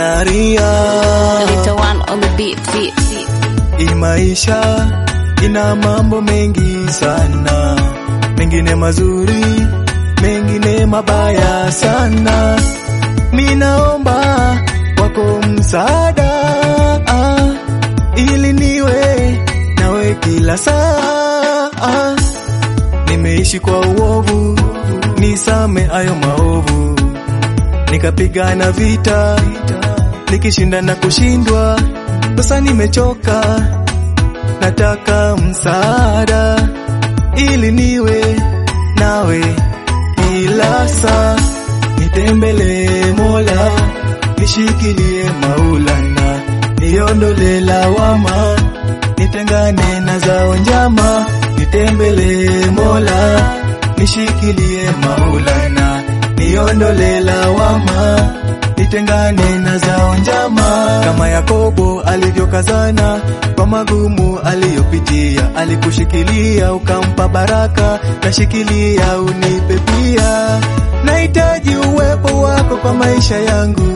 Zanaria. Little one on the beat, beat, beat. Hii maisha ina mambo mengi sana, mengine mazuri, mengine mabaya sana. Minaomba wako msaada ah, ili niwe nawe kila saa ah. Nimeishi kwa uovu, nisame ayo maovu, nikapigana vita, nikishinda na kushindwa. Sasa nimechoka, nataka msaada ili niwe nawe kila saa. Nitembelee Mola, nishikilie Maulana, niondole lawama, nitengane na zao njama. Nitembelee Mola, nishikilie Maulana, niondole lawama, nitengane na zao njama. Kama Yakobo alivyokazana kwa magumu aliyopitia, alikushikilia ukampa baraka, nashikilia unipe pia. Nahitaji uwepo wako kwa maisha yangu,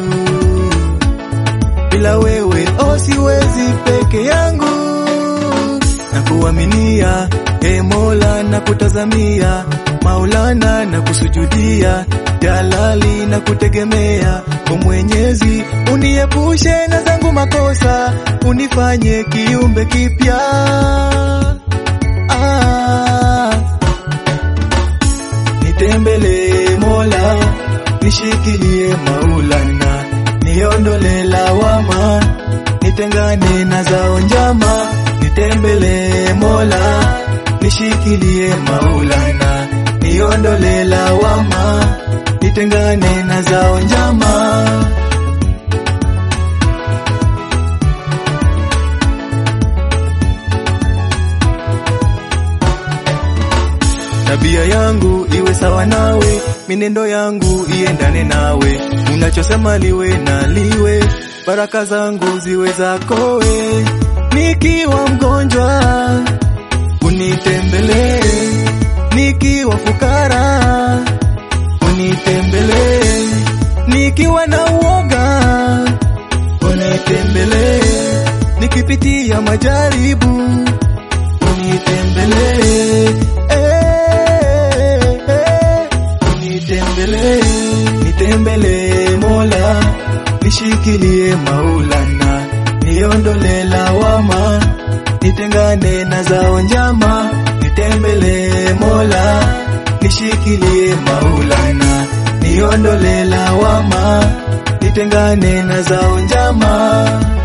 bila wewe oh, siwezi peke yangu. Na kuaminia e Mola, na kutazamia Maulana, na kusujudia Jalali, na kutegemea o Mwenyezi, uniepushe na zangu makosa, unifanye kiumbe kipya ah. Nitembelee Mola, nishikilie Maulana, niondole lawama, nitengane na zao njama. Nitembelee Mola, nishikilie Maulana, niondole lawama, nitengane na zao njama. Tabia yangu iwe sawa nawe, minendo yangu iendane nawe, unachosema liwe na liwe, baraka zangu ziwe zakowe. Nikiwa mgonjwa unitembelee, nikiwa fukara unitembelee, nikiwa na uoga unitembelee, nikipitia majaribu unitembelee eh, eh, unitembelee, nitembelee Mola, nishikilie Maulana, niondole lawama, nitengane na zao njama, nitembelee Mola, nishikilie Maulana, niondole lawama, nitengane na zao njama.